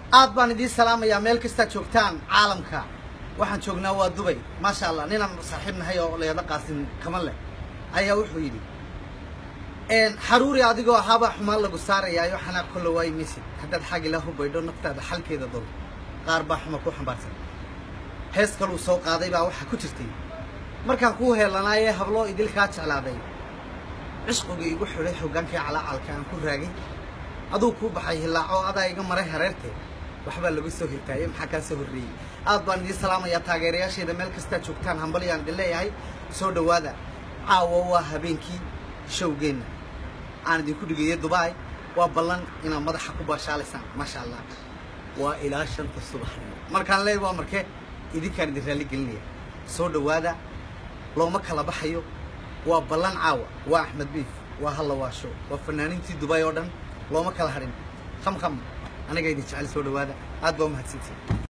aad baan idiin salaamayaa meel kastaad joogtaan caalamka waxaan joognaa waa dubay maasha allah ninaan saaxiib nahay oo leeda qaasin kaman leh ayaa wuxuu yidhi xaruuri adigoo ahaabaa xumaan lagu saarayaayo xanaaq kolla waayi maysid haddaad xag ilaa hubaydho naftaada xalkeeda dol qaar baa xuma ku xambaarsan hees kaluu soo qaaday baa waxaa ku jirtay markaan kuu heelanaayee habloo idilkaa jeclaaday cishqigii igu xidhay xoggaankii calaacalka aan ku raagay aduu kuu baxay hilaaco adaa iga maray hareerte waxbaa lagu soo hirtaayey maxaa kaa soo horreeyey aad baan idiin salaamayaa taageerayaashayda meel kastaad joogtaan hambalyaan idin leeyahay soo dhowaada caawa waa habeenkii showgeenna aan idinku dhigeeyey dubai waa ballan inaad madaxa ku baashaalaysaan maasha allah waa ilaa shanta subaxnimo markaan leey waa marke idinkaan idin raalli gelinaya soo dhowaada looma kala baxayo waa ballan caawa waa axmed biif waa halla waasho waa fanaaniintii dubai oo dhan looma kala hadhin kham kham aniga idin jecel soo dhowaada aad baa umahadsantihin